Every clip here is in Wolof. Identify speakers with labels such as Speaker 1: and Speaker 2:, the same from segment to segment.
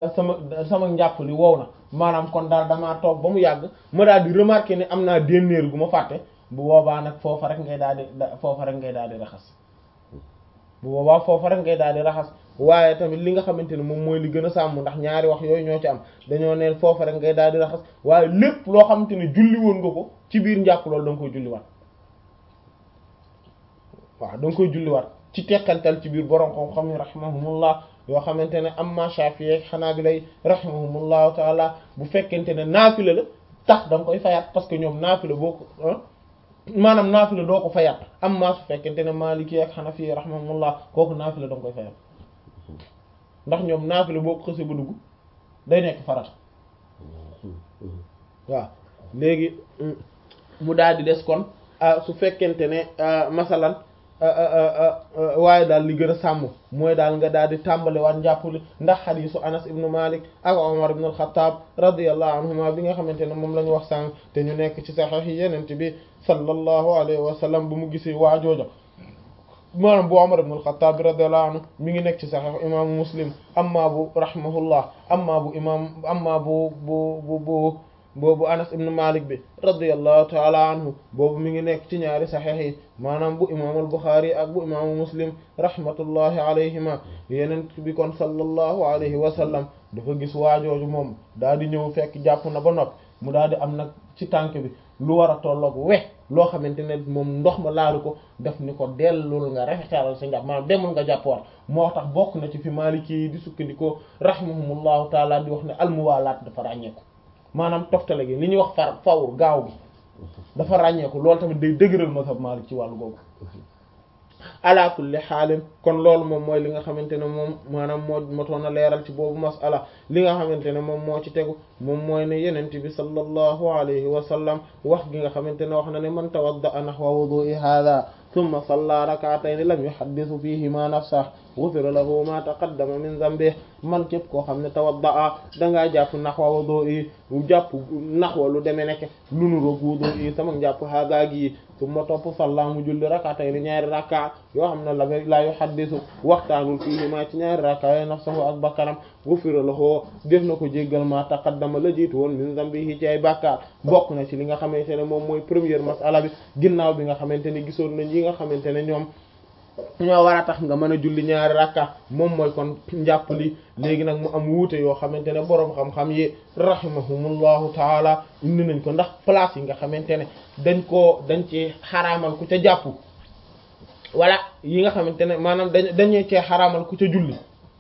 Speaker 1: sama sama njàpp li wow na maanaam kon daal damaa toog ba mu yàgg ma daal di remarquer ne am naa dénnéer gu ma fàtte bu boobaa nag foofa rek ngay daal di foofa rek ngay daal di raxas bu boobaa foofa rek ngay daal di raxas waaye tamit li nga xamante ne moom mooy li gën a sàmm ndax ñaari wax yooyu ñoo ci am dañoo neen foofa rek ngay daal di raxas waaye lépp loo xamante ne julli woon nga ko ci biir njàpp loolu da nga koy julliwaat waaw da nga koy julliwaat ci tekkantal ci biir borom xam-xam yi rahimahumullah yoo xamante ne amma Shafi'i xanaa bi lay rahimahumullahu taala bu fekkente ne naafila la tax da nga koy fayaat parce que ñoom naafila boo ko maanaam naafila doo ko fayaat amma su fekkente ne Maliki ak Hanafi rahimahumullah kooku naafila da nga koy fayaat ndax ñoom naafila boo ko xësee ba dugg day nekk farata waaw léegi mu daal di des kon su fekkente ne masalan waaye daal li gën a sàmm mooy daal nga daal di tàmbali waat njàppuli ndax xadiisu Anas ibnu Malik ak Omar ibn al-Khattab radiyallahu anhuma bi nga xamante ne moom la ñu wax sànq te ñu nekk ci saxiix yi yenent bi sallallahu alayhi wa sallam bu mu gisee waajooja maanaam bu Umar ibn al-Khattab radiyallahu anhu mi ngi nekk ci Sahih imaamu Muslim amma bu rahimahullah amma bu imaam amma bu bu bu bu boobu Anas ibn Malik bi radiyallahu ta'ala anhu boobu mi ngi nekk ci ñaari Sahih yi maanaam bu imaam al-Bukhari ak bu imaamu Muslim rahmatullahi alayhima yeneen bi kon sallallahu alayhi wa sallam dafa gis waajooju moom daal di ñëw fekk jàpp na ba noppi mu daal di am nag ci tànk bi lu war a tolloog we loo xamante ne moom ndox ma laalu ko def ni ko dellul nga rafetalal sa njàpp maanaam demul nga jàpp war moo tax bokk na ci fi Maliki yi di sukkandikoo rahimahumullahu taala di wax ne almuwalaat dafa ràññeeku maanaam toftale gi li ñuy wax far fawr gaaw gi dafa ràññeeku loolu tamit day dëgëral mazhab Malik ci wàllu googu ala kulli xaalin kon loolu moom mooy li nga xamante ne moom maanaam moo motoon a leeral ci boobu masala li nga xamante ne moom moo ci tegu moom mooy ne yenent bi sallallahu alayhi wa sallam wax gi nga xamante ne wax na ne man tawadda nahwa wudu'i hadha thumma salla rak'atayn lam yuhaddithu fihima nafsahu ghufira lahu ma taqaddama min dhanbihi man képp koo xam ne tawadda dangaa jàpp nahwa wudu'i jàpp nahwa lu demee nekk lu nu roog wudu'i sama jàpp hadha gi summa topp salla mu julli rak'atayn ñaari rakka yoo xam ne la la yuhaddithu waxtaanul fihima ci ñaari rakka yooyu nafsahu ak bakkanam ghufira lahu def na ko jéggal ma taqaddama la jiitu woon min dhanbihi ci ay bàkkaar bokk na ci li nga xamante ne moom mooy première masala bi ginnaaw bi nga xamante ne gisoon nañ yi nga xamante ne ñoom ñoo war a tax nga mën a julli ñaari rakka moom mooy kon njàpp li léegi nag mu am wuute yoo xamante ne boroom xam-xam yi rahimahumullahu taala indi nañ ko ndax place yi nga xamante ne dañ koo dañ ci xaraamal ku ca jàpp wala yi nga xamante ne maanaam dañ dañee cee xaraamal ku ca julli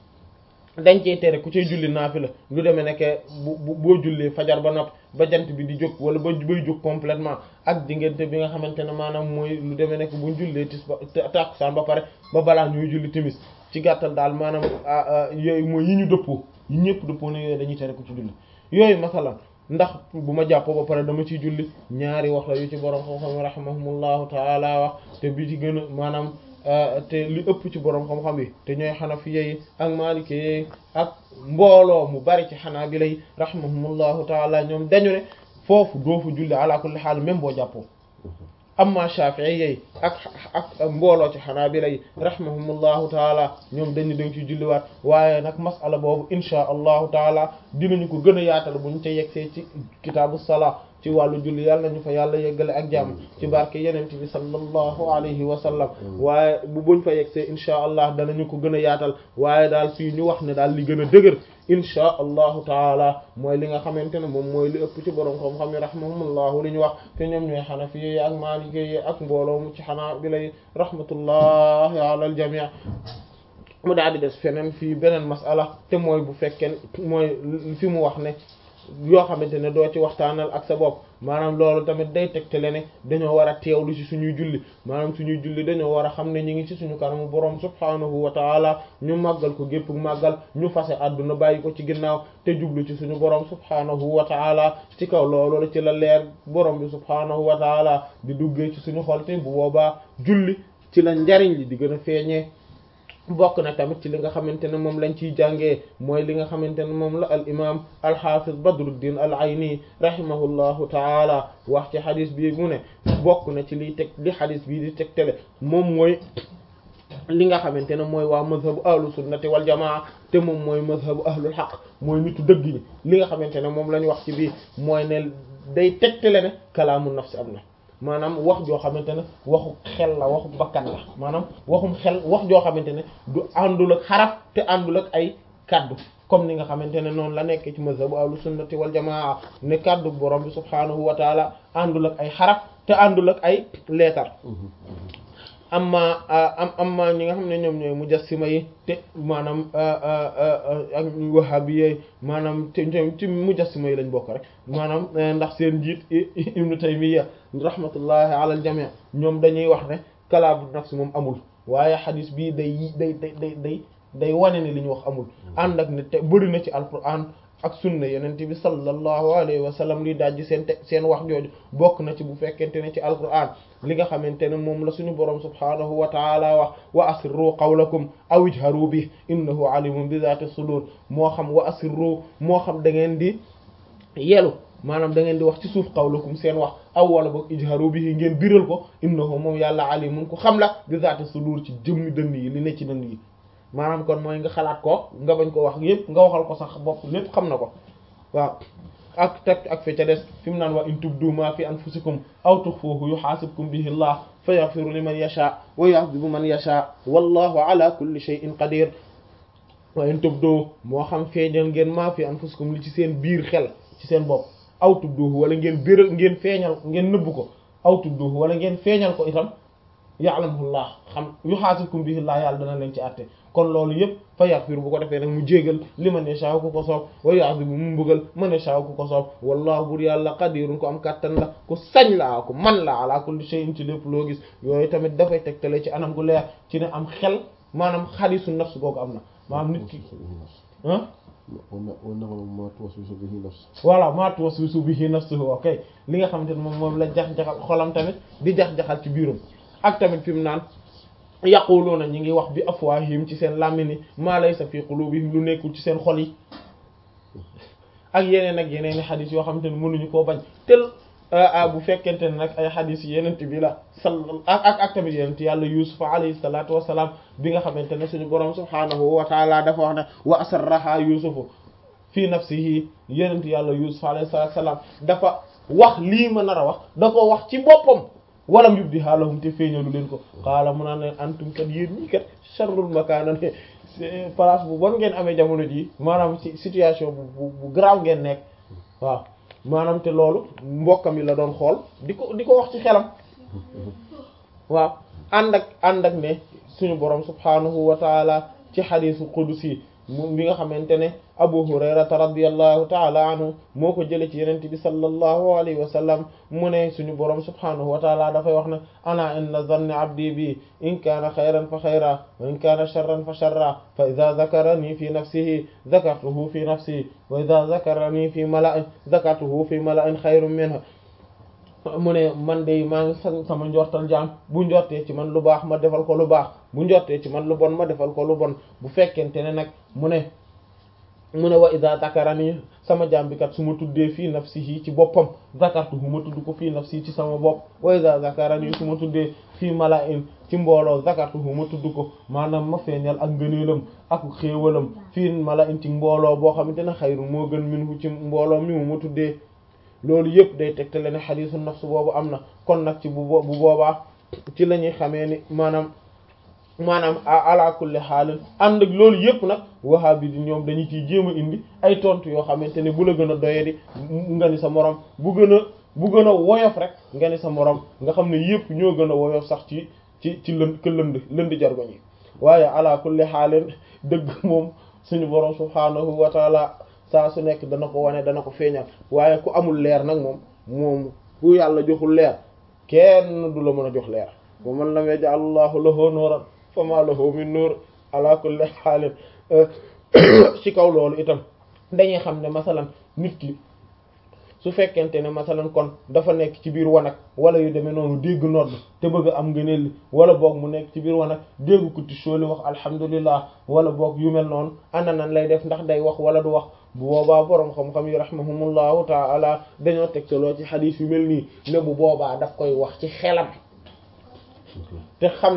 Speaker 1: dañ cee tere ku cay julli naafila lu demee nekke bu boo jullee fajar ba nopp ba jant bi di jóg wala ba bay jóg complètement ak diggante bi nga xamante ne maanaam mooy lu demee nekk buñ jullee tis ba tàkkusaan ba pare ba balaa ñuy julli timis ci gàttal daal maanaam yooyu mooy yi ñu dëppoo yi ñëpp dëppoo ne yooyu dañuy tere ku ci julli yooyu masalan ndax bu ma jàppoo ba pare dama ciy julli ñaari wax la yu ci borom xam-xam rahimahumullahu taala wax te bi ci gën a maanaam te li ëpp ci borom xam-xam yi te ñooy xanafiya yi ak maliki yi ak mbooloo mu bari ci xanaabila yi rahimahumullahu taala ñoom dañu ne foofu doo fa julli ala kulli xaal même boo jàppoo amma shafi'i yi ak ak mbooloo ci xanaabila yi rahimahumullahu taala ñoom dañu dañ ci julliwaat waaye nag masala boobu inchaa allahu taala dinañu ko gën a yaatal buñ ca yegsee ci kitaabu salaa ci wàllu julli yàlla nañu fa yàlla yeggale ak jàmm ci barke yenent bi sallallahu alayhi wa sallam waaye bu buñ fa yegsee inchaa allah danañu ko gën a yaatal waaye daal fii ñu wax ne daal li gën a dëgër inchaa allahu taala mooy li nga xamante ne moom mooy li ëpp ci borom xam-xam yi rahimahumullahu li ñu wax te ñoom ñooy xanafi yi ak maaliki yi ak mbooloo mu ci xanaa bi lay rahmatullahi ala al jami' mu daal di des feneen fii beneen masala te mooy bu fekkee mooy fi mu wax ne yoo xamante ne doo ci waxtaanal ak sa bopp maanaam loolu tamit day tegtale ne dañoo war a teewlu ci suñuy julli maanaam suñuy julli dañoo war a xam ne ñu ngi ci suñu kanamu borom subhaanahu wa taala ñu màggal ko gépp màggal ñu fase àdduna bàyyi ko ci ginnaaw te jublu ci suñu borom subhaanahu wa taala ci kaw loolu la ci la leer borom bi subhaanahu wa taala di duggee ci suñu xol te bu boobaa julli ci la njariñ li di gën a feeñee bokk na tamit ci li nga xamante ne moom lañ ciy jàngee mooy li nga xamante ne moom la al imam al hafiz badruddin al ayni rahimahullahu taala wax ci xadis bii mu ne bokk na ci liy teg li xadis bii di tegtale moom mooy li nga xamante ne mooy waa mazhabu ahlu sunnati wal jamaa te moom mooy mazhabu ahlul haqq mooy nitu dëgg ñi li nga xamante ne moom la ñu wax ci bii mooy ne day tegtale ne kalaamu nafsi am na maanaam wax joo xamante ne waxu xel la waxu bakkan la maanaam waxum xel wax joo xamante ne du àndul ak xaraf te àndul ak ay kaddu comme ni nga xamante ne noonu la nekk ci mazhabu ahlu sunnati wal jamaa ne kaddu borom bi subhaanahu wa taala àndul ak ay xaraf te àndul ak ay leetar amma am amma ñi nga xam ne ñoom ñooy mujassima yi te maanaam ak wahabiyyi maanaam te ci mujassima yi lañ bokk rek maanaam ndax seen njiit ibnu taymiya rahmatullahi ala al jami' ñoom dañuy wax ne kalaamu nafsi moom amul waaye xadis bii day day day day day day wane ne li ñu wax amul ànd ak ne te bëri na ci alquran ak sunna yeneen bi sallallahu alayhi wa sallam li dajji seen te seen wax jooju bokk na ci bu fekkente ne ci alquran li nga xamante ne moom la suñu borom subhanahu wa taala wax wa asirru qawlakum aw ijharu bi innahu alimun bi zati sudur moo xam wa asirru moo xam da ngeen di yelu maanaam da ngeen di wax ci suuf qawlakum seen wax aw wala boog ijharu bihi ngeen biral ko innahu moom yàlla alimun ku xam la bi zati sudur ci jëmmi dënn yi li ne ci dënn yi maanaam kon mooy nga xalaat ko nga bañ ko wax yépp nga waxal ko sax bopp lépp xam na ko waaw ak teg ak fi ca des fi mu naan wa in tubdu ma fi anfusikum aw tukhfuhu yuhasibkum bihi Allah fa yaghfiru liman yasha wa yu'adhibu man yasha wallahu ala kulli shay'in qadir wa in tubdu moo xam feeñal ngeen ma fi anfusikum li ci seen biir xel ci seen bopp aw tubduhu wala ngeen biral ngeen feeñal ngeen nëbb ko aw tubduhu wala ngeen feeñal ko itam ya'lamuhullah xam yuhasibkum bihi Allah yàlla dana leen ci àtte kon loolu yëpp fa yaghfir bu ko defee nag mu jégal li man yasha ku ko soob wa yu'adhibu mu mbugal man yasha ku ko soob wallahu bur yàlla qadirun ko am kàttan la ku sañ la ku man la ala kulli shay'in ci lépp loo gis yooyu tamit dafay tegtale ci anam gu leer ci ne am xel maanaam xadisu nafs googu am na maanaam nit ki ah voilà ma tuwaswisu bihi nafsuhu ok li nga xamante ne moom moom la jax-jaxal xolam tamit di jax-jaxal ci biirum ak tamit fi mu naan yaquluuna ñi ngi wax bi afwaahim ci seen làmmini maa laysa fi qulubihim lu nekkul ci seen xol yi ak yeneen ak yeneen i xadis yoo xamante ne mënuñu koo bañ tel bu fekkente ne nag ay xadis yenent bi la sal ak ak ak tamit yenent yàlla yusuf alayhi salatu wassalam bi nga xamante ne suñu borom subhaanahu wa taala dafa wax ne wa asarraha yusufu fii nafsihi yenent yàlla yusuf alayhi salatu wassalam dafa wax lii ma nar a wax da ko wax ci boppam walam yubdi haalahum te feeñalu leen ko xaala mu naa ne antum kat yéen ñii kat sharrul makaana ne place bu bon ngeen amee jamono ji maanaam ci situation bu bu grave ngeen nekk waaw maanaam te loolu mbokkam yi la doon xool di ko di ko wax ci xelam waaw ànd ak ànd ak ne suñu borom subhanahu wa taala ci xadiisu qudusi moom bi nga xamante ne abu hurayrata radiallahu taala anhu moo ko jële ci yenente bi sallallahu alayhi wa sallam mu ne suñu borom subhanahu wa taala dafay wax ne ana inna zanni abdi bi in kaana xayran fa xayra wa in kaana sharran fa sharra fa ida zakarani fi nafsihi zakartuhu fi nafsi wa ida zakarani fi mala'in zakartuhu fi mala'in xayrun minha mu ne man de maa ngi san sama njortal jaam bu njortee ci man lu baax ma defal ko lu baax bu njortee ci man lu bon ma defal ko lu bon bu fekkente ne nag mu ne mu ne wa iza zakarani sama jaam bi kat su ma tuddee fii nafsihi ci boppam zakartuhu ma tudd ko fii nafsi ci sama bopp wa iza zakarani su ma tuddee fii mala'in ci mbooloo zakartuhu ma tudd ko maanaam ma feeñal ak ngëneelam ak xéewalam fii mala'in ci mbooloo boo xamante ne xayru moo gën minhu ci mbooloo mi mu ma tuddee loolu yëpp day tegtale ne xadiisu nafs boobu am na kon nag ci bu bu boobaa ci la ñuy xamee ni maanaam maanaam ala kulli xaalin ànd ak loolu yëpp nag wahabi di ñoom dañu ciy jéem a indi ay tontu yoo xamante ne bu la gën a doyadi nga ni sa morom bu gën a bu gën a woyof rek nga ni sa morom nga xam ne yëpp ñoo gën a woyof sax ci ci ci lënd ka lënd lënd jargoñ yi waaye ala kulli xaalin dëgg moom suñu borom subhaanahu wa taala saa su nekk dana ko wane dana ko feeñal waaye ku amul leer nag moom moom ku yàlla joxul leer kenn du la mën a jox leer wa man lam yaj'al Allahu lahu nuuran fama lahu min nuur ala kulli xaalin ci kaw loolu itam dañuy xam ne masalan nit ki su fekkente ne masalan kon dafa nekk ci biir wanag wala yu demee noonu dégg nodd te bëgg am ngëneel li wala boog mu nekk ci biir wanag dégg ku ti sooli wax alhamdulillah wala boog yu mel noonu ana nan lay def ndax day wax wala du wax bu boobaa boroom xam-xam yi rahimahumullahu taala dañoo tegtaloo ci xadiis yu mel nii ne bu boobaa daf koy wax ci xelam te xam ne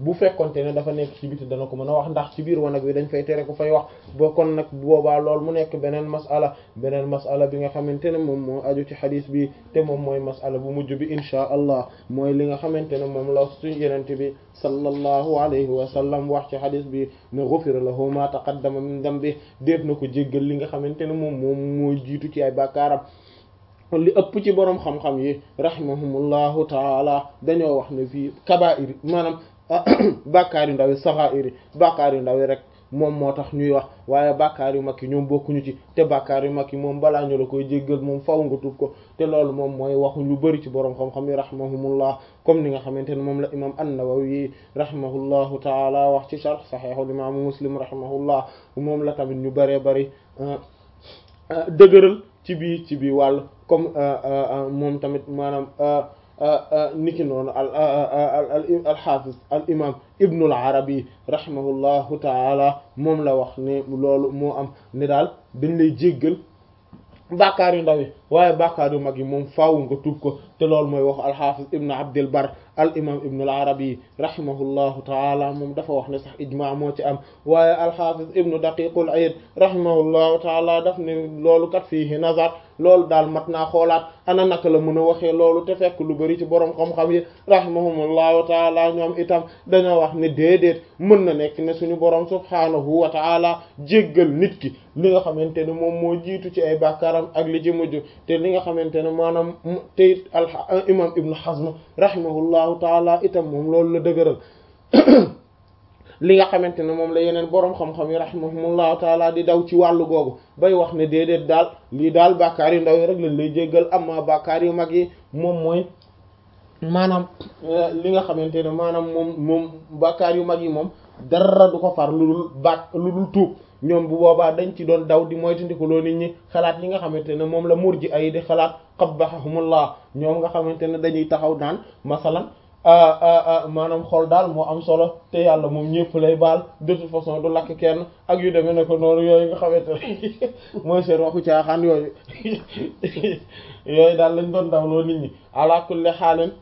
Speaker 1: bu fekkonte ne dafa nekk ci biti dana ko mën a wax ndax ci biir wanag wi dañ fay tere ku fay wax boo kon nag boobaa lool mu nekk beneen masala beneen masala bi nga xamante ne moom moo aju ci xadis bi te moom mooy masala bu mujj bi inchaa allah mooy li nga xamante ne moom la suñu yenente bi sallallahu alayhi wa sallam wax ci xadis bi ne ghufira lahu ma taqaddama min dambi def na ko jéggal li nga xamante ne moom moom mooy jiitu ci ay bàkkaaram li ëpp ci boroom xam-xam yi rahimahumullahu taala dañoo wax ne fii kabaa'ir maanaam bàkkaar yu ndaw yi saxaa'ir yi bàkkaar yu ndaw yi rek moom moo tax ñuy wax waaye bàkkaar yu mag yi ñoom bokkuñu ci te bàkkaar yu mag yi moom balaa ñu la koy jéggal moom faw nga tuub ko te loolu moom mooy waxu lu bari ci boroom xam-xam yi rahimahumullah comme ni nga xamante ne moom la imam an-Nawawi rahimahullahu taala wax ci sharh sahihul imam Muslim rahimahullah moom la tamit ñu bëree bëri dëgëral ci bii ci bii wàll comme moom tamit maanaam niki noonu al al al xaafiz al imam ibnul arabi rahimahullahu taala moom la wax ne loolu moo am ne daal dañ lay jéggal bàkkaar yu ndaw yi waaye bàkkaar yu mag yi moom faaw nga tuub ko te loolu mooy wax al xaafiz ibnu abdil bar al imam ibnul arabi rahimahullahu taala moom dafa wax ne sax ijmaa moo ci am waaye al xaafiz ibnu daqiqul ayd rahimahullahu taala daf ne loolu kat fiihi nazar loolu daal mat naa xoolaat ana naka la mën a waxee loolu te fekk lu bari ci borom xam-xam yi rahimahumullahu taala ñoom itam dañoo wax ne déedéet mën na nekk ne suñu borom subhaanahu wa taala jéggal nit ki li nga xamante ne moom moo jiitu ci ay bàkkaaram ak li ci mujj te li nga xamante ne maanaam te it al imam ibnu hazm rahimahullahu taala itam moom loolu la dëgëral li nga xamante ne moom la yeneen boroom xam-xam yi rahimahumullahu taala di daw ci wàllu googu bay wax ne déedéet daal lii daal bàkkaar yu ndaw yi rek lañ lay jéggal amma bàkkaar yu mag yi moom mooy maanaam li nga xamante ne maanaam moom moom bàkkaar yu mag yi moom dara du ko far lu dul bàkk lu dul tuub ñoom bu boobaa dañ ci doon daw di moytandikuloo nit ñi xalaat yi nga xamante ne moom la murji ay di xalaat qabbahahumullah ñoom nga xamante ne dañuy taxaw naan masalan maanaam xol daal moo am solo te yàlla moom ñëpp lay baal de toute façon du lakk kenn ak yu demee ne ko noonu yooyu nga xamante ne mooy seen waxu caaxaan yooyu yooyu daal lañ doon dawloo nit ñi ala kulli xaalin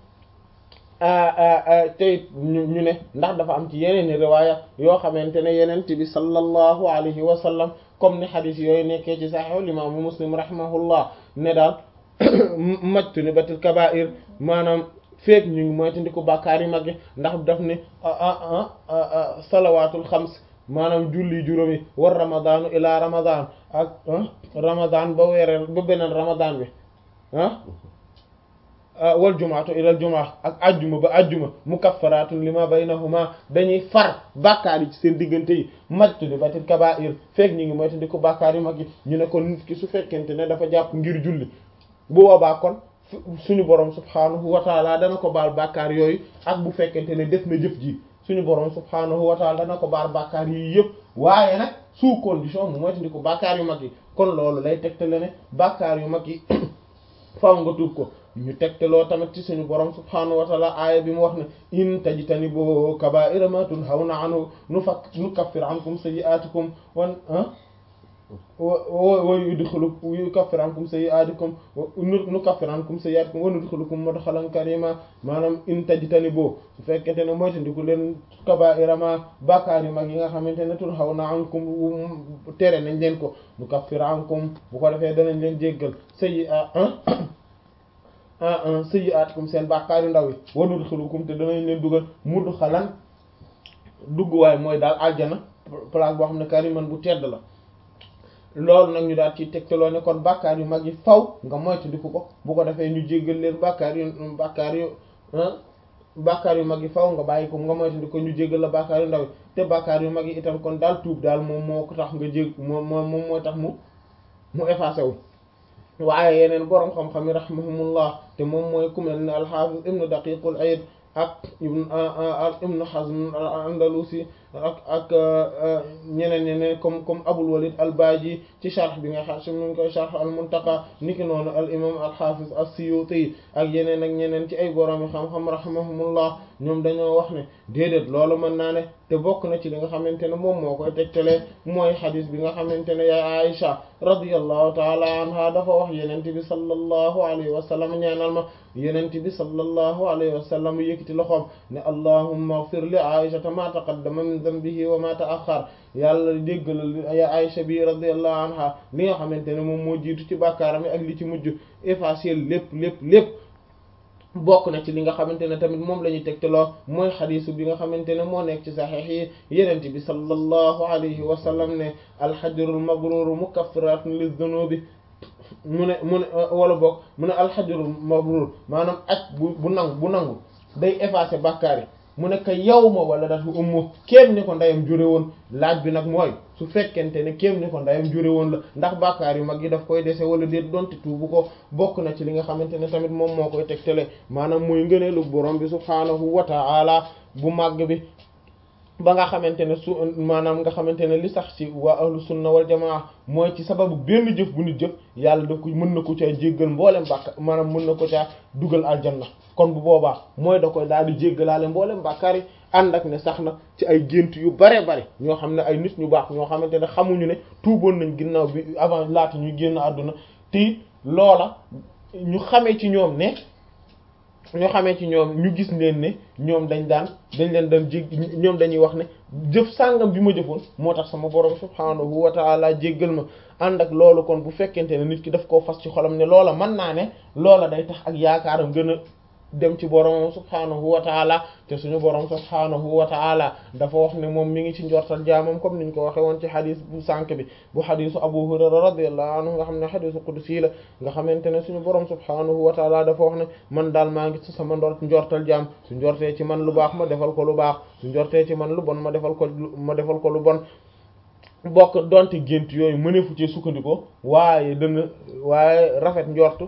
Speaker 1: tey ñu ñu ne ndax dafa am ci yeneen i riwaaya yoo xamante ne yeneen bi sallallahu alayhi wa sallam comme ni xadis yooyu nekkee ci saxiixul imaamu muslim rahimahullah ne daal majtuni batil kabaa'ir maanaam feek ñu ngi moytandiku bàkkaar yi mag yi ndax daf ne salawaatul xams maanaam julli juróomi war ramadaanu ila ramadan ak ramadan ba weereel ba beneen ramadan bi ah wal jumaatu ilal jumaa ak ajjuma ba ajjuma mukaffaratun lima baynahuma dañuy far bàkkaar yi ci seen diggante yi majtuni batil kabaa'ir feek ñu ngi moytandiku bàkkaar yi mag yi ñu ne kon nit ki su fekkente ne dafa jàpp ngir julli bu boobaa kon suñu borom subhaanahu wa taala dana ko baal bàkkaar yooyu ak bu fekkente ne def na jëf ji suñu borom subhaanahu wa taala dana ko baal bàkkaar yi yëpp waaye nag sous condition mu moytandi ko bàkkaar yu mag yi kon loolu lay tegtale ne bàkkaar yu mag yi faaw nga tuub ko ñu tegtaloo tamit ci suñu borom subhaanahu wa taala aaya bi mu wax ne in tajtanibu kabaa'ira ma tunhawna anhu nukaffir ankum sayyi'aatikum wan wa yudxilukum yukaffir ankum sayyi'aatikum nukaffir ankum sayyi'aatikum wa nudxilukum mudxalan karima maanaam in tajtanibu su fekkente ne moytandiku leen kabaa'ira ma bàkkaar yu mag yi nga xamante ne tunhawna ankum tere nañ leen ko nukaffir ankum bu ko defee danañ leen jéggal sayyi'a sayyi'aatikum seen bàkkaar yu ndaw yi wa nudxilukum te danañ leen dugal mudxalan dugguwaay mooy daal aljana place boo xam ne kariman bu tedd la loolu nag ñu daal ci tegtaloo ne kon bàkkaar yu mag yi faw nga moytandiku ko bu ko defee ñu jéggal leen bàkkaar yu bàkkaar yu bàkkaar yu mag yi faw nga bàyyi ko nga moytandiku ko ñu jéggal la bàkkaar yu ndaw yi te bàkkaar yu mag yi itam kon daal tuub daal moom moo ko tax nga jég moom moom mooy tax mu mu effacé wu waaye yeneen boroom xam-xam yi rahimahumullah te moom mooy ku mel ne alxaafis ibnu daqiqul ayd ak ibnu ibnu hazm al andalusi ak ak ñeneen ñeneen comme comme Abul Walid al-Baji ci sharh bi nga xam si mu ngi koy sharh al-Muntaqa niki noonu al imam al-Hafiz as-Suyuti ak yeneen ak ñeneen ci ay borom xam-xam rahimahumullah ñoom dañoo wax ne déedéet loolu mën naa ne te bokk na ci li nga xamante ne moom moo koy tegtalee mooy xadis bi nga xamante ne yaay Aisha radiyallahu taala anha dafa wax yenent bi sallallahu alayhi wa sallam ñaanal ma yenent bi sallallahu alayhi wa sallam yëkkati loxoom ne allahumma ighfir li Aisha ma taqaddama min dhanbihi wa ma ta'akhkhar yàlla déggal ya Aisha bi radiyallahu anha li nga xamante ne moom moo jiitu ci bàkkaaram ak li ci mujj effacer lépp lépp lépp bokk na ci li nga xamante ne tamit moom la ñuy tegtaloo mooy xadisu bi nga xamante ne moo nekk ci saxiix yi yenent bi sallallahu alayhi wa sallam ne alxajrul mabrur mukaffiratun lizunubi mu ne mu ne wala bokk mu ne alxajrul mabrur maanaam aj bu bu nangu bu nangu day effacer bàkkaar yi mu ne ka yow ma wala datu ummu kéem ni ko ndeyam jure woon laaj bi nag mooy su fekkente ne kéem ni ko ndeyam jure woon la ndax bàkkaar yu mag yi daf koy dese wala déet donte tuubu ko bokk na ci li nga xamante ne tamit moom moo koy tegtale maanaam muy ngëneelu borom bi subhaanahu wa ta'ala bu màgg bi ba nga xamante ne su maanaam nga xamante ne li sax ci waa ahlu sunna wal jamaa mooy ci sababu benn jëf bu nit jëf yàlla da ko mën na ko caa jéggal mboolem bàkk maanaam mën na ko caa dugal aljanna kon bu boobaa mooy da koy daal di jéggalaale mboolem bàkkaar yi ànd ak ne sax na ci ay gént yu bare bare ñoo xam ne ay nit ñu baax ñoo xamante ne xamuñu ne tuuboon nañ ginnaaw bi avant laata ñuy génn àdduna te loola ñu xamee ci ñoom ne ñu xamee ci ñoom ñu gis leen ne ñoom dañ daan dañ leen daan jég ñoom dañuy wax ne jëf sàngam bi ma jëfoon moo tax sama borom subhaanahu wa taala jéggal ma ànd ak loolu kon bu fekkente ne nit ki daf koo fas ci xolam ne loola mën naa ne loola day tax ak yaakaaram gën a dem ci borom subhaanahu wa taala te suñu borom subhaanahu wa taala dafa wax ne moom mi ngi ci njortal jaamam comme niñ ko waxe woon ci xadis bu sànk bi bu xadisu Abu Hurayra radiyallahu anhu nga xam ne xadisu qudsi la nga xamante ne suñu borom subhaanahu wa taala dafa wax ne man daal maa ngi ci sama ndor njortal jaam su njortee ci man lu baax ma defal ko lu baax su njortee ci man lu bon ma defal ko ma defal ko lu bon bokk donte gént yooyu mëneefu ci sukkandikoo waaye dana waaye rafet njort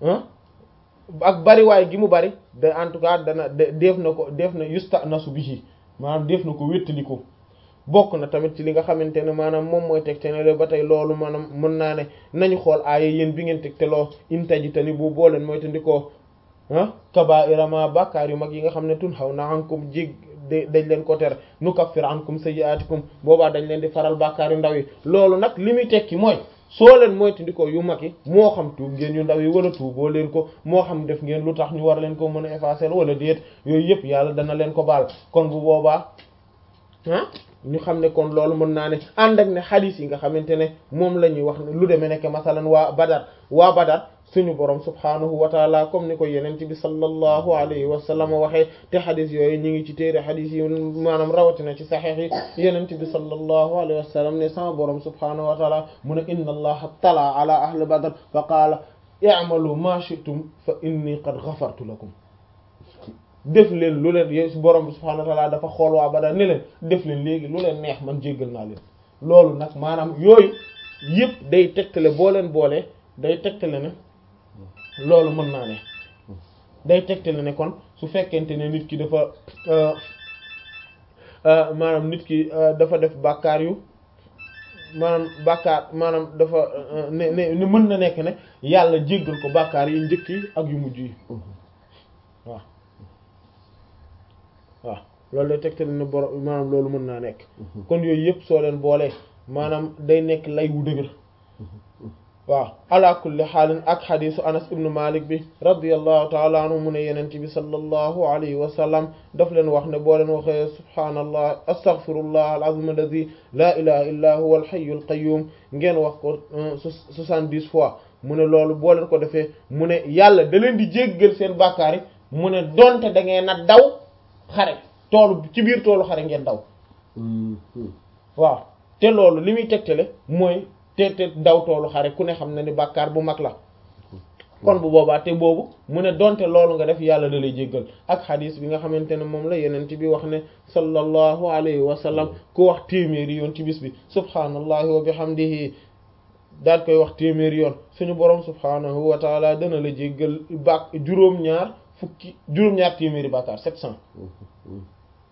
Speaker 1: ak bariwaay gi mu bari de en tout cas dana def na ko def na yusta nasu bihi maanaam def na ko wéttaliko bokk na tamit ci li nga xamante ne maanaam moom mooy tegtenele ba tey loolu maanaam mën naa ne nañu xool aaya yéen bi ngeen tegteloo intaji tani bu boo leen mooy tandikoo ah kabaa'ira ma bàkkaar yu mag yi nga xam ne tun xaw na ankum jég dañ leen ko tere nukaffir ankum sayyi'atikum boobaa dañ leen di faral bàkkaar yu ndaw yi loolu nag li muy tekki mooy soo leen moytandikoo yu mag yi moo xam tuub ngeen yu ndaw yi wala tuuboo leen ko moo xam def ngeen lu tax ñu war leen ko mën a effacer wala déet yooyu yëpp yàlla dana leen ko baal kon bu boobaa ah ñu xam ne kon loolu mën naa ne ànd ak ne xadiis yi nga xamante ne moom la ñuy wax ne lu demee nekk masalan waa Badar waa Badar suñu borom subhaanahu wa taala comme ni ko yenent bi sallallahu alayhi wa sallam waxee te xadis yooyu ñu ngi ci téere xadis yi maanaam rawatina ci saxiix yi yenent bi sallallahu alayhi wa sallam ne sama borom subhaanahu wa taala mu ne inna allaha tala ala ahli badr fa qaala i'malu ma shi'tum fa inni qad ghafartu lakum def leen lu leen yow borom bi subhaanahu wa taala dafa xool waa badar ne leen def leen léegi lu leen neex man jéggal naa leen loolu nag maanaam yooyu yëpp day tegtale boo leen boole day tegtale ne loolu mën naa ne day tegtale ne kon su fekkente ne nit ki dafa maanaam nit ki dafa def bàkkaar yu maanaam bàkkaar maanaam dafa ne ne mën na nekk ne yàlla jéggal ko bàkkaar yi njëkk yi ak yu mujj yi waaw waaw loolu day tegtale ne boro maanaam loolu mën naa nekk kon yooyu yëpp soo leen boolee maanaam day nekk lay wu dëgër waaw ala kulli xaalin ak xadisu anas ibnu malik bi radiallahu taala anhu mu ne yenente bi sallallahu alayhi wa sallam daf leen wax ne boo leen waxee subhaanallah astaghfirullah alazim alladi la ilaha illa huwa alxayu alqayum ngeen wax ko soixante-dix fois mu ne loolu boo leen ko defee mu ne yàlla da leen di jéggal seen bàkkaar yi mu ne donte da ngeen a daw xare toolu ci biir toolu xare ngeen daw waaw te loolu li muy tegtale mooy te te daw toolu xare ku ne xam na ni bàkkaar bu mag la kon bu boobaa te boobu mu ne donte loolu nga def yàlla da lay jéggal ak xadis bi nga xamante ne moom la yenent bi wax ne sallallahu alayhi wa sallam ku wax téeméeri yoon ci bis bi subhaanallahi wa bihamdihi daal koy wax téeméeri yoon suñu borom subhaanahu wa taala dana la jéggal bàk juróom-ñaar fukki juróom-ñaar téeméeri bàkkaar sept cent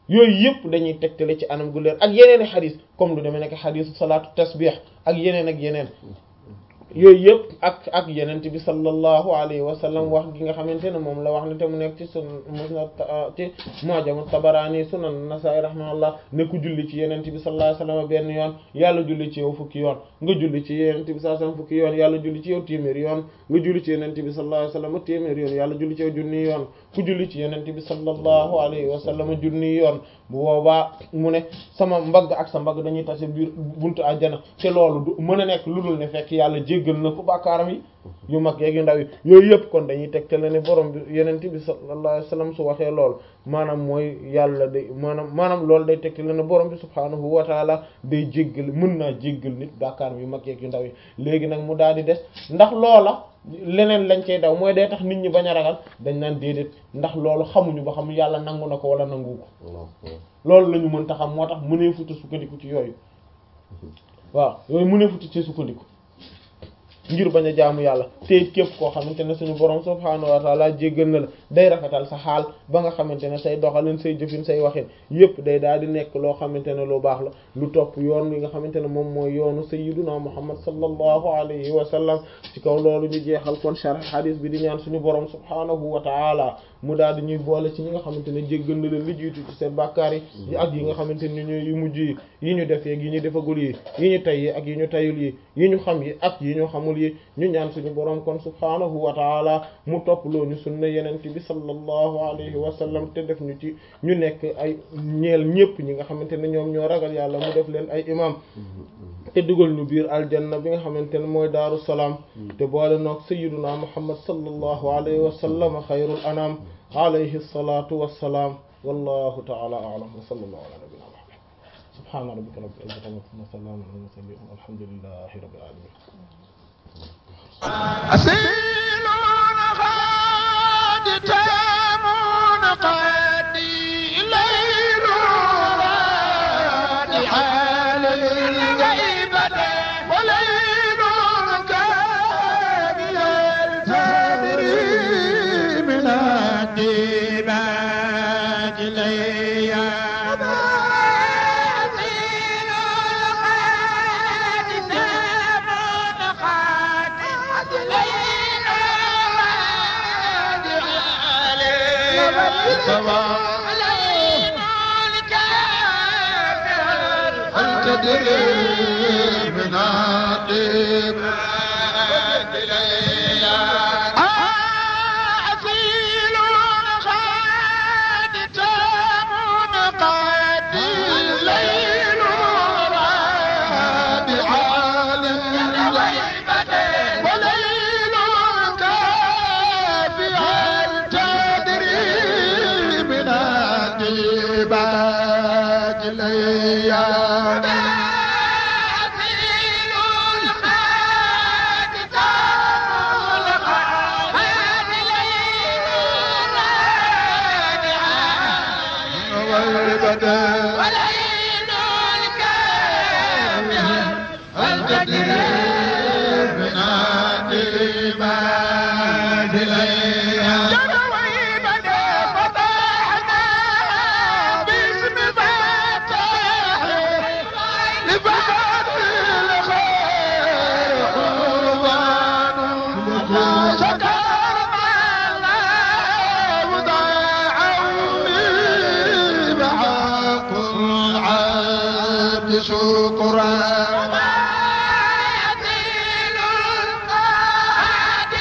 Speaker 1: yooyu yëpp dañuy tegtale ci anam gu leer ak yeneen i xadis comme lu demee nekk xadisu salaatu tasbih ak yeneen ak yeneen yooyu yëpp ak ak yenent bi sallallahu alayhi wa sallam wax gi nga xamante ne moom la wax ne te mu nekk ci sun musnad ci mu'jam at-Tabarani sunan Nasa'i rahimahullah ne ku julli ci yenent bi sallallahu alayhi wa sallam benn yoon yàlla julli ci yow fukki yoon nga julli ci yenent bi sallallahu alayhi wa sallam fukki yoon yàlla julli ci yow téeméeri yoon nga julli ci yenent bi sallallahu alayhi wa sallam téeméeri yoon yàlla julli ci yow junni yoon ku julli ci yenent bi sallallahu alayhi wa sallam junni yoon bu boobaa mu ne sama mbagg ak sa mbagg dañuy tase biir buntu àjjana te loolu du mën a nekk lu dul ne fekk yàlla jéggal na ko bàkkaaram yi yu mag yeeg yu ndaw yi yooyu yëpp kon dañuy teg te la ne borom bi yenent bi sallallahu alayhi wa sallam su waxee loolu maanaam mooy yàlla day maanaam maanaam loolu day teg te la ne borom bi subhaanahu wa taala day jéggal mën naa jéggal nit bàkkaaram yu mag yeeg yu ndaw yi léegi nag mu daal di des ndax loola leneen lañ cay daw mooy day tax nit ñi bañ a ragal dañ naan déedéet ndax loolu xamuñu ba xam yàlla nangu na ko wala nangu ko loolu la ñu mën ta xam moo tax mënee futa sukkandiku ci yooyu waaw yooyu mënee futa ci sukkandiku ngir bañ a jaamu yàlla te képp koo xamante ne suñu borom subhaanahu wa taala jéggal na la day rafetal sa xaal ba nga xamante ne say doxalin say jëfin say waxin yépp day daal di nekk loo xamante ne lu baax la lu topp yoon wi nga xamante ne moom mooy yoonu sayyiduna muhammad sallallahu alayhi wa sallam ci kaw loolu ñu jeexal kon sharh hadis bi di ñaan suñu borom subhaanahu wa taala mu daal di ñuy boole ci ñi nga xamante ne jéggal na leen li jiitu ci seen bàkkaar yi ak yi nga xamante ne ñooy yu mujj yi yi ñu def yeeg yi ñu defagul yi yi ñu tay yi ak yi ñu tayul yi yi ñu xam yi ak yi ñu xamul yi ñu ñaan suñu borom kon subhaanahu wa taala mu topp loo ñu sunna yeneen bi sallallahu alayhi wa sallam te def ñu ci ñu nekk ay ñeel ñépp ñi nga xamante ne ñoom ñoo ragal yàlla mu def leen ay imam te dugal ñu biir aljanna bi nga xamante ne mooy daaru salaam te boole noog sayyiduna muhammad sallallahu alayhi wa sallam xayrul anam alayhi salatu wassalaam wallahu taala a'lam wa sallallahu ala nabiyyina muhammad subhana rabbika rabbil izzati amma yasifun wa salamun ala mursalin walhamdulillahi rabbil alamin
Speaker 2: أسيلون غاد تامون قادي ليل راد حال الغيبة وليل كان يلتدري من الدماء ليا تدري من الدماء ليا أعزيل غاد تامون قد الليل راد عالم وليل كافيا تدري من الدباج ليا وليل الكافيا التدري من الدباج ليا جدوي بدا فتحنا باسم فتح لفتح الخير قربان شكرنا الله وداعوني بحق العبد شكرا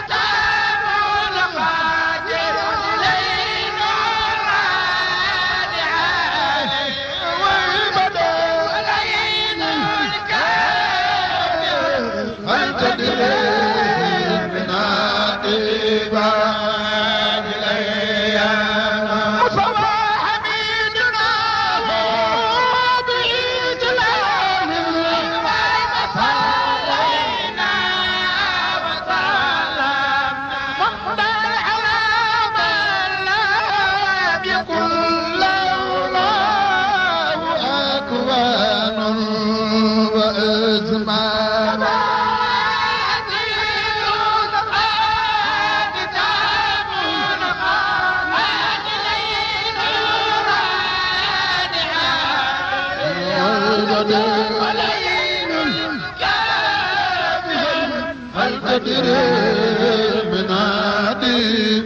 Speaker 2: هل تدري من هادي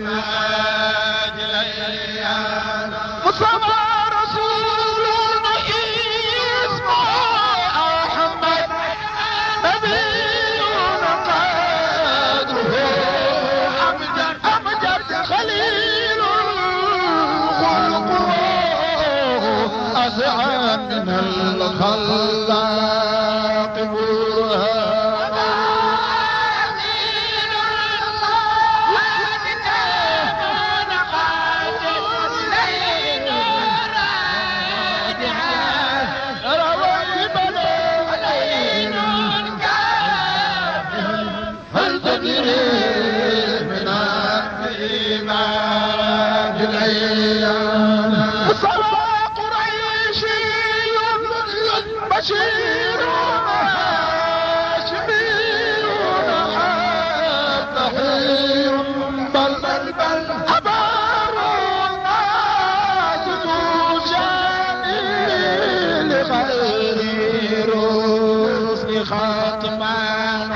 Speaker 2: مصطفى رسول اسمه أحمد نبي قدره أمجد أمجد خليل خلقه أسعى من الخلاق هل تدري من الإيمان الأيام صلى قريشي بشير هاشمي تحي بل بل بل أبار الناس تجاني لغير رسل خاتمان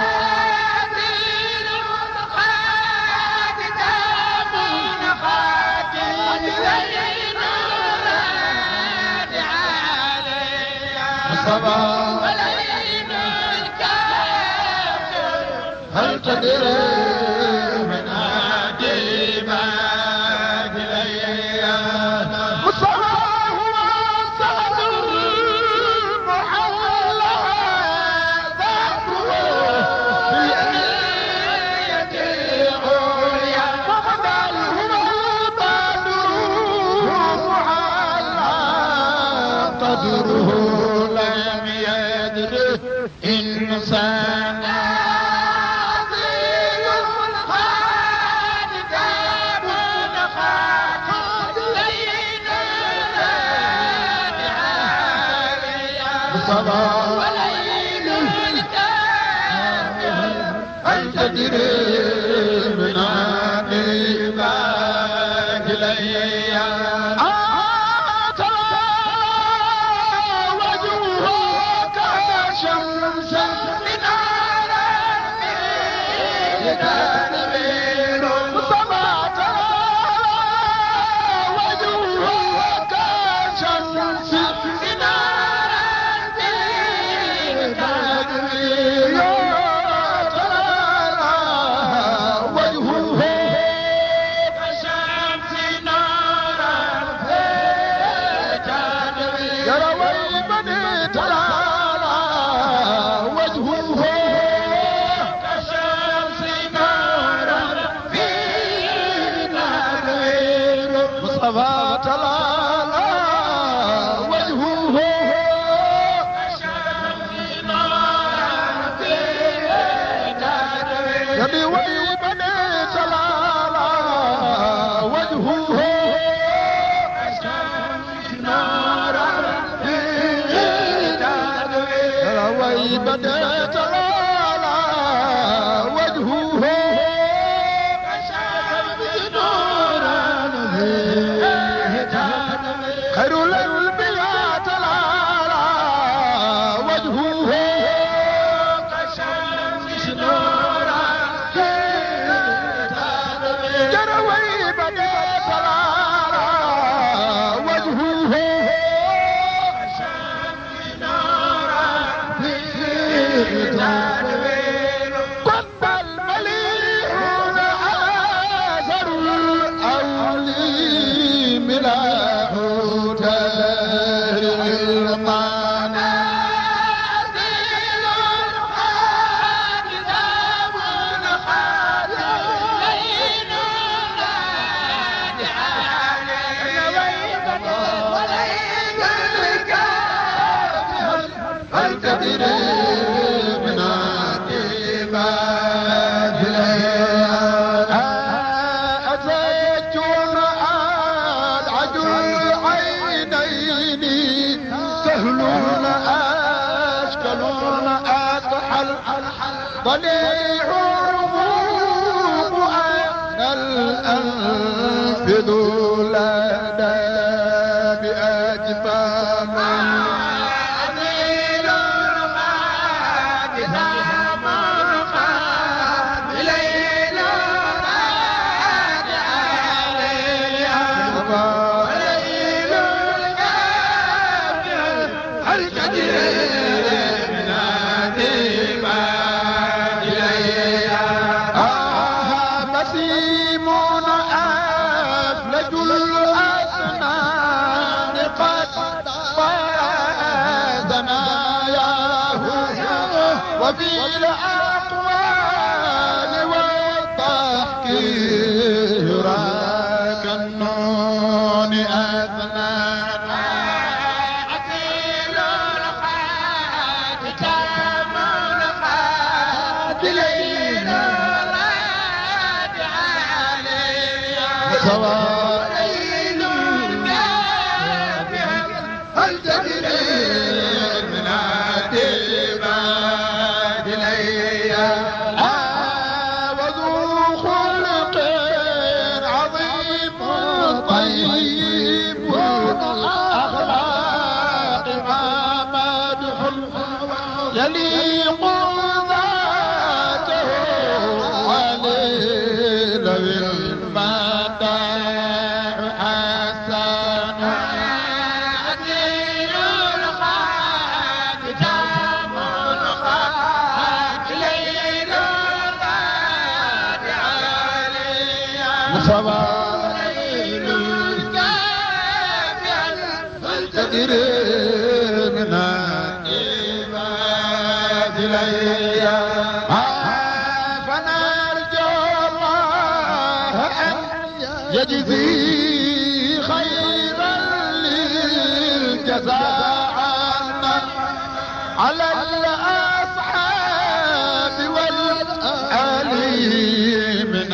Speaker 2: الصبا هل تدري من هادي بعد الأيام مصطفى هو سعد المحلى ذاته في آية العليا وقد هو بدر محلى قدره لم يدره إنسان هل تدري من عادي بعد الأيام وجوهك شمس من تنوير صبات وجوهك شمس من تنوير وجهه كشمس نارا يروي بني تلالا وجهه كشمس نارا في تنوير مصطفى تلالا وجهه كشمس نارا في تنوير يبي ويبني تلالا وجهه كشمس نارا في تنوير ويبني تلالا وجهه كشمس نارا في تنوير خير الانبياء تلالا وجهه كشمس نورا جروي بني تلالا وجهه كشمس نورا قد المليح آثر الأولي ملاح دار القنا هل تدري من عاقبات أتيت أدعج العينين سهلون أشكلون أكحل ضليع الرفوق أنا الأنف ذو لدى بأجفان يراك النون أثنان
Speaker 3: أصيل الخاد تام الخاد ليل الراد علي
Speaker 2: سواء
Speaker 3: ليل الكافر
Speaker 2: هل تدري من عتبات لي وذو خلق عظيم طيب والأخلاق ما مدح يليق ذاته عليه لو المداح حسن
Speaker 3: أصيل الخاد تام الخاد ليل الراد علي
Speaker 2: سوائل تدري من عباد لي فنرجو الله أن يجزي خيرا للجزاء عنا على الأصحاب والآل من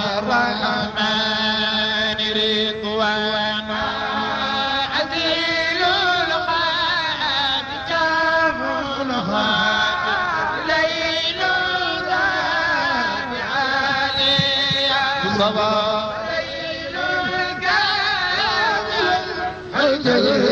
Speaker 2: الرحمن رضوانا
Speaker 3: أزيل الخاد جام الخاد ليل الراد علي
Speaker 2: صباح
Speaker 3: ليل الكافر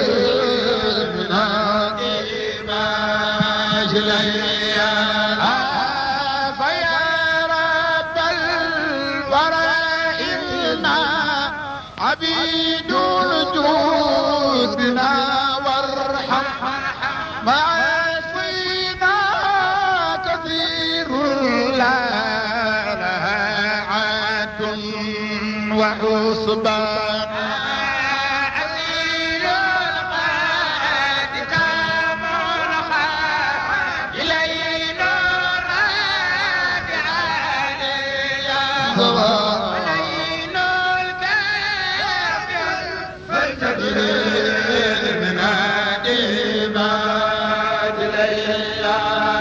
Speaker 2: فيا رب الورى إنا عبيد الجود بنا وارحم معاصينا كثير لا لها عاد وحسبان
Speaker 3: أزيل الخاد جام الخاد ليل الراد علي ليل الكافر
Speaker 2: من عديبات ليلى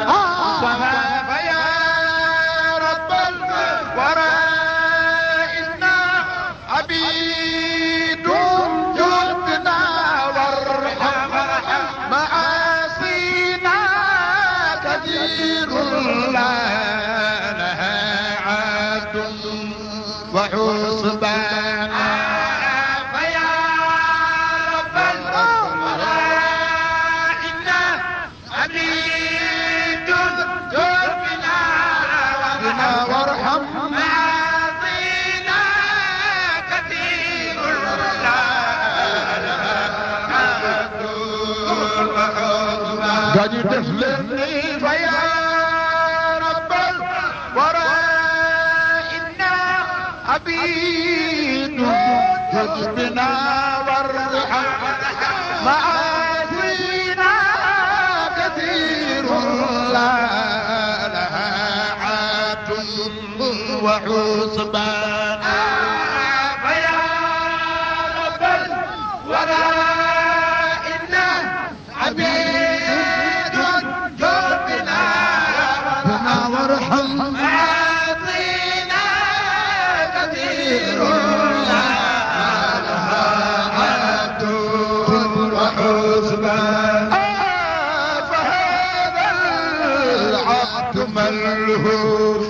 Speaker 2: فيا رب الورى إنا عبيد جدنا وارحم معاصينا كثير لا لها عاد وحسبان
Speaker 3: فيا رب الوراء إنا عبيد ذنوبنا
Speaker 2: بنا وارحم
Speaker 3: معاصينا كثير لا
Speaker 2: قد تفلني فيا رب الوراء إنا عبيد حسبنا وارحم معاصينا كثير لا لها عاد وحسبان
Speaker 3: فيا رب الوراء إنا عبيد جربنا
Speaker 2: بنا وارحم
Speaker 3: معاصينا كثير لا
Speaker 2: عاد وحسبان فهذا العبد ملهوف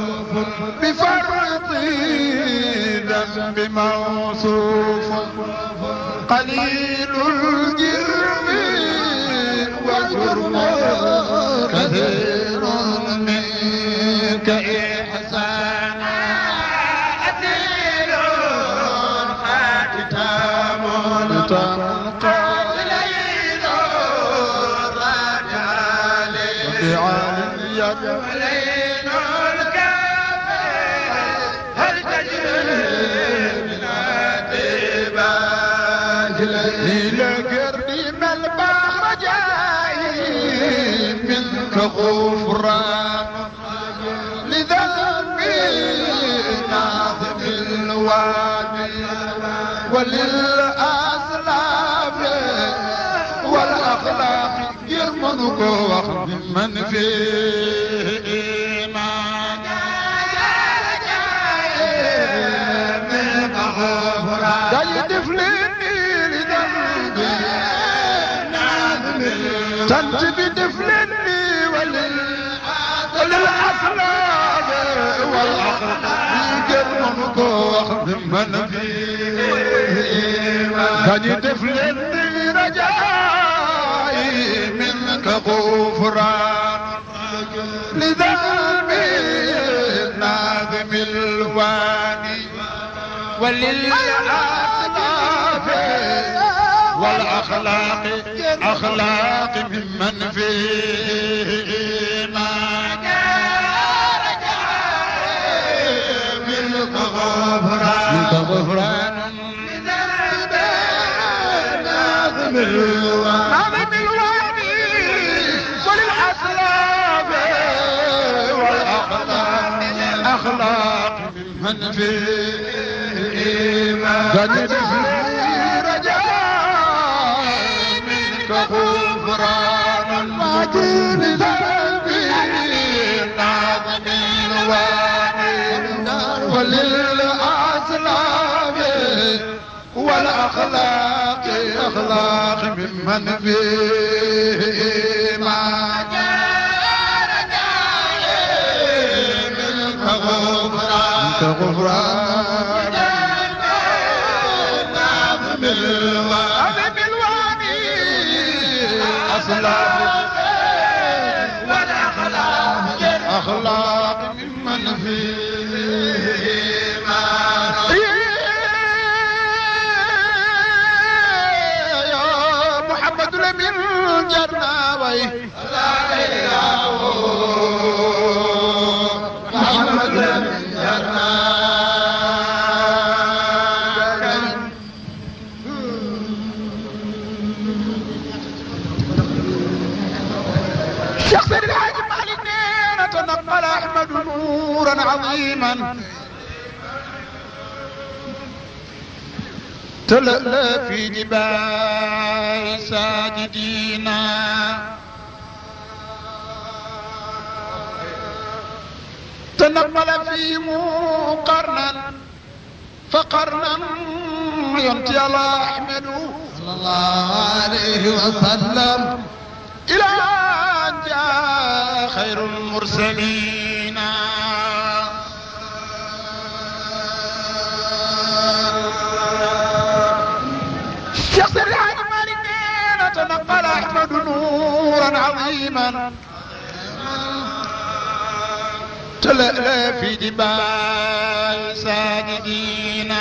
Speaker 2: بفرط ذنب موصوف قليل الجرم والجرم كثير منك إحسانا
Speaker 3: أثير خاتم
Speaker 2: تنقى
Speaker 3: ليل راجع
Speaker 2: بعالية
Speaker 3: ليل الكافر هل تجري من عتبات
Speaker 2: إلى قرب ما البحر جاي منك غفران لذنبي ناظم الوادي وللأسلاف والأخلاق يرمنك وخذ من فيه إيمان داي دفلني لذنبي تنت بدفلني وللأسلاف والأخلاق يرمنك وخذ من فيه إيمان داي دفلني رجائي منك غفران لذنبي ناظم الواني وللأسلاف والأخلاق أخلاق ممن فيه إيمان منك غفران منك غفران ناظم الواني ناظم الواني وللأسلاف والأخلاق أخلاق ممن فيه إيمان قد في رجاء منك غفران المجيد ذنبي ناظم الواني وللأسلاف والأخلاق أخلاق ممن فيه إيمان منك غفران منك غفران ناظم الواني أصلاف والأخلاق أخلاق ممن فيه إيمان يا محمد لمن جرناوي محمد لمن جرناوي شخص الحاج مالك نينا تنقل احمد نورا عظيما تلألأ في جبال ساجدين تنقل فيهم قرنا فقرنا ينتي الله احمد صلى الله عليه وسلم إلى أن جاء خير المرسلين شخص الحاج مالك تنقل أحمد نورا عظيما تلألأ في جبال ساجدين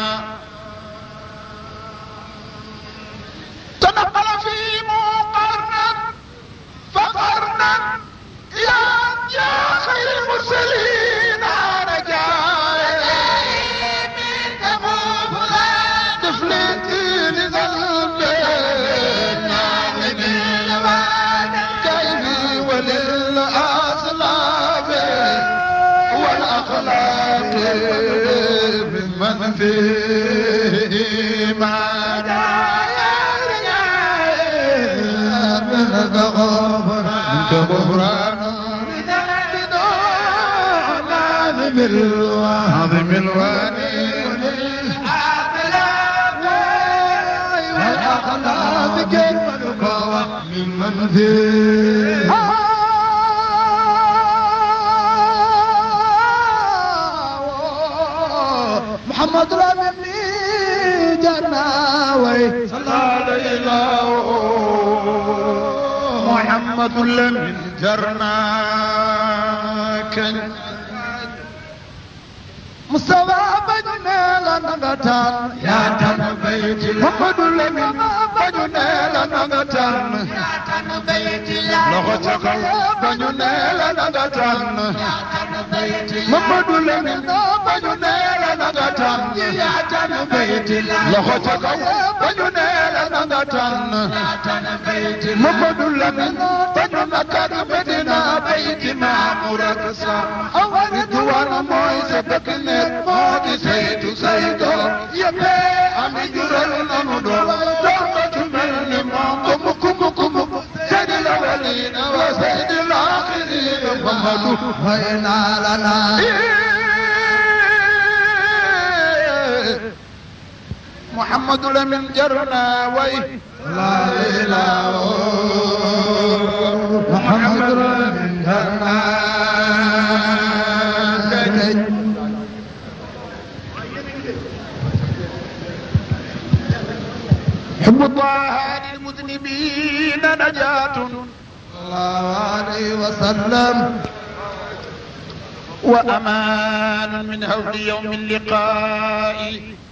Speaker 2: تنقل في مقرنا فقرنا يا يا خير المرسلين رجاء منك مبغى طفلتي لذنبي ناظم الوان كيفي وللأصلاف والأخلاق ممن فيه إيمان منك غفران منك غفران ناظم الوان ناظم الوان والأخلاق ممن فيه محمد ربي جناوي صلى عليه محمد لم جرناك مستوى بجنا لنغتان يا تن بيت محمد لم بجنا لنغتان يا تن بيت لغتك بجنا لنغتان محمد لم بجنا لنغتان يا تن بيت لغتك بجنا لنغتان محمد لم بجنا كربتنا بيت ما مرقصا أول دوار مويس dëkk nekk moo di saytu saytu yëpp ami jural nanu doon doxatu mel ni moom ko mukk mukk mukk seydi la walina wa seydi la axirina Muhammadu way naa la naa Muhammadu Lamin jarna way la ilaha Muhammadu Lamin jarna حب الله للمذنبين نجاة الله عليه وسلم وأمان من هول يوم اللقاء